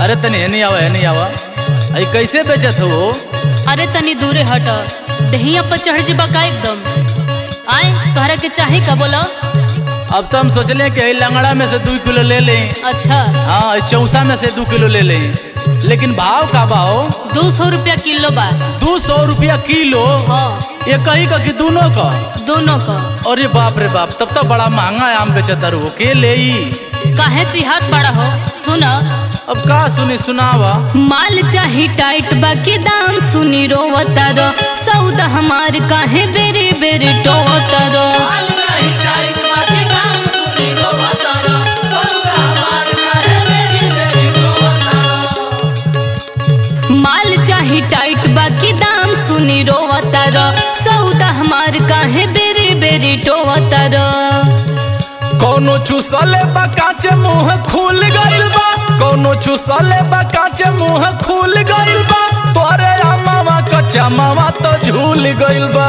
अरे तनी एनी आवा एनी आवा अई कैसे बेचत हो अरे तनी दूरे हट दहिया पर चढ़ जीबा का एकदम आए तोहरा के चाहे का बोला अब तो हम सोचले कि अई लंगड़ा में से दू किलो ले लें अच्छा हाँ अई चौसा में से दू किलो ले लें लेकिन भाव का भाव दो सौ रुपया किलो बा दू सौ रुपया किलो हाँ ये कहीं का कि दोनों का दोनों का अरे बाप रे बाप तब तो बड़ा महंगा आम बेचतर हो के ले ई? काहे चिहात बड़ा हो सुन अब का सुनी सुनावा माल चाही टाइट बाकी दाम सुनी रोवता रो सौदा हमार काहे बेरे बेरे टोवता रो माल चाही टाइट बाकी दाम सुनी रोवता रो सौदा हमार काहे बेरे बेरे टोवता रो कौनो चूसले बा काचे मुंह खुल गइल बा कौनो चूसले बा काचे मुंह खुल गइल बा तोरे अमावा कच्चा मावा तो झूल गइल बा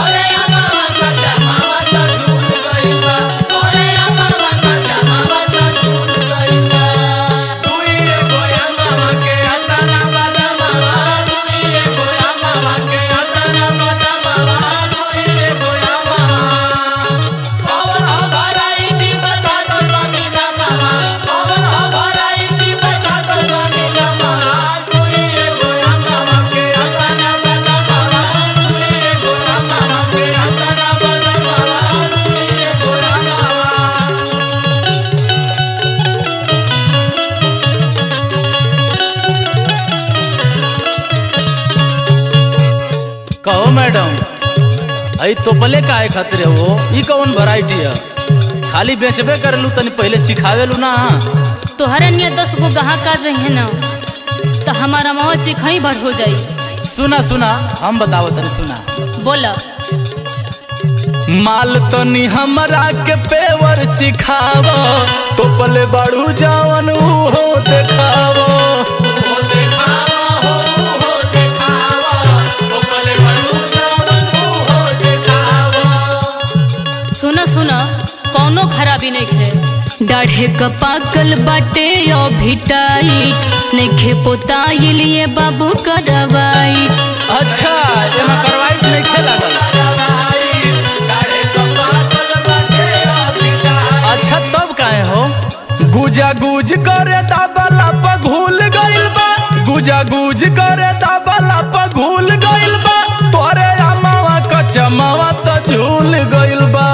कहो मैडम अई तोपले काहे खातिर हो ई कौन वैरायटी है खाली बेचबे करलू तनी पहले चिखावेलू ना तोहरा निया दस गो ग्राहक आ जाइए ना तो हमारा मावा चिखई भर हो जाई सुना सुना हम बतावो तनी सुना बोला माल तनी हमरा के पेवर चिखाव तोपले बाड़ू जावन उहो देखावो सुना सुना कौनो खराबी नहीं खे डाढ़े का पाकल बाटे यो भिटाई नहीं खे पोताई लिए बाबू का दवाई अच्छा एमा करवाइट नहीं खेला अच्छा तब काहे हो गुजा गुज करे दाबला प घुल गइल बा गुजा गुज करे दाबला प घुल गइल बा तोरे अमावा कच्चा मावा तो झूल गइल बा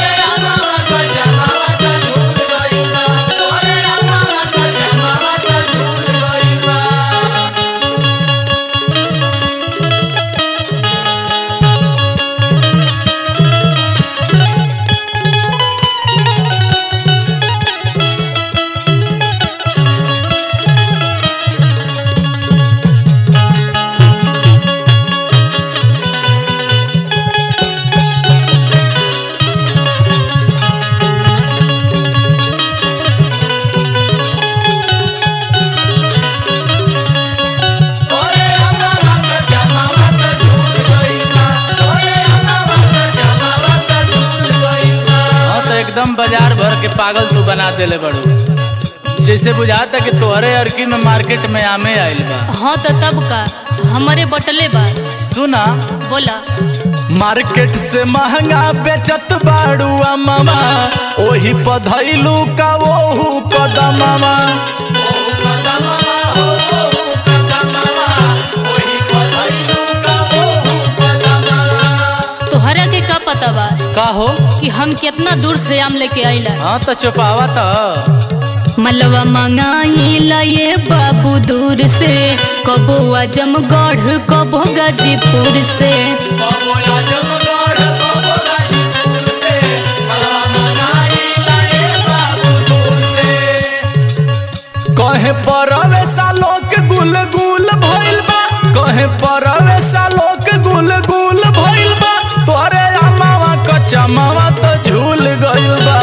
हाँ तो एकदम बाजार भर के पागल तू बना देले बड़ू जैसे बुझाता कि तोहरे अरकी में मार्केट में आमे आइल बा हाँ तो तब का हमारे बटले बा सुना बोला मार्केट से महंगा बेचत बाड़ू मामा ओही पधैलू का ओहू कदमामा तोहरा के का पता बा का हो कि हम कितना दूर से आम लेके आइला हाँ तो चुपावा तो मलवा मंगाइला ये बाबू दूर से कबो आजमगढ़ कबो गाजीपुर से कहे परवे सालो के गुल गुल भइल बा कहे परवे सालो के गुल गुल भइल बा तोरे अमावा कच्चा मावा तो झूल गइल बा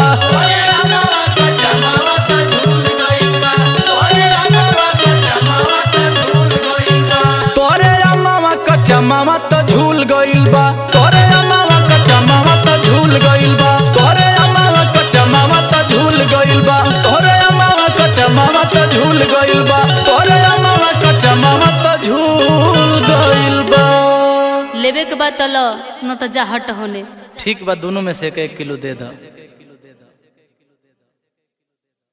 तोरे अमावा कच्चा मावा तो झूल गइल बा तोरे अमावा कच्चा मावा तो झूल गइल बा तोरे अमावा कच्चा मावा तो झूल गइल बा तोरे अमावा कच्चा मावा तो झूल गइल बा तोरे लेवे के बाद तल न तो जा हट होने ठीक बा दोनों में से एक एक किलो दे दो